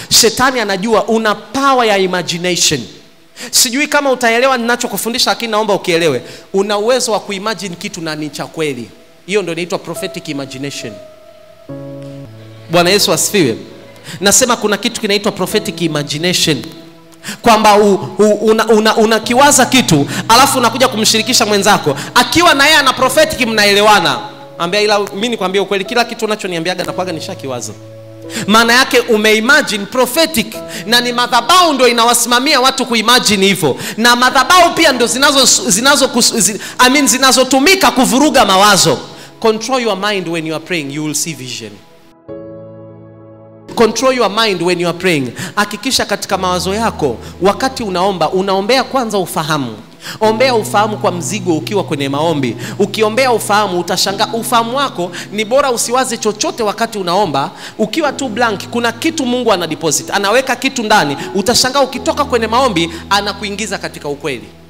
shetani anajua una power ya imagination sijui kama utaelewa ninachokufundisha lakini naomba ukielewe una uwezo wa kuimagine kitu na ni cha kweli hiyo ndio inaitwa prophetic imagination bwana yesu asifiwe nasema kuna kitu kinaitwa prophetic imagination kwamba u- u- una, una, unakiwaza kitu alafu unakuja kumshirikisha mwenzako akiwa na yeye ana prophetic mnaelewana ambia ila mi nikwambia ukweli kila kitu unachoniambiaga nakwaga nishakiwaza maana yake umeimagine prophetic na ni madhabau ndo inawasimamia watu kuimagine hivyo na madhabau pia ndo zinazo zinazo kus- zi, I mean, zinazotumika kuvuruga mawazo control your mind when you are praying you will see vision control your mind when you are praying hakikisha katika mawazo yako wakati unaomba unaombea kwanza ufahamu ombea ufahamu kwa mzigo ukiwa kwenye maombi ukiombea ufahamu utashangaa ufahamu wako ni bora usiwaze chochote wakati unaomba ukiwa tu blank kuna kitu mungu ana deposit anaweka kitu ndani utashangaa ukitoka kwenye maombi anakuingiza katika ukweli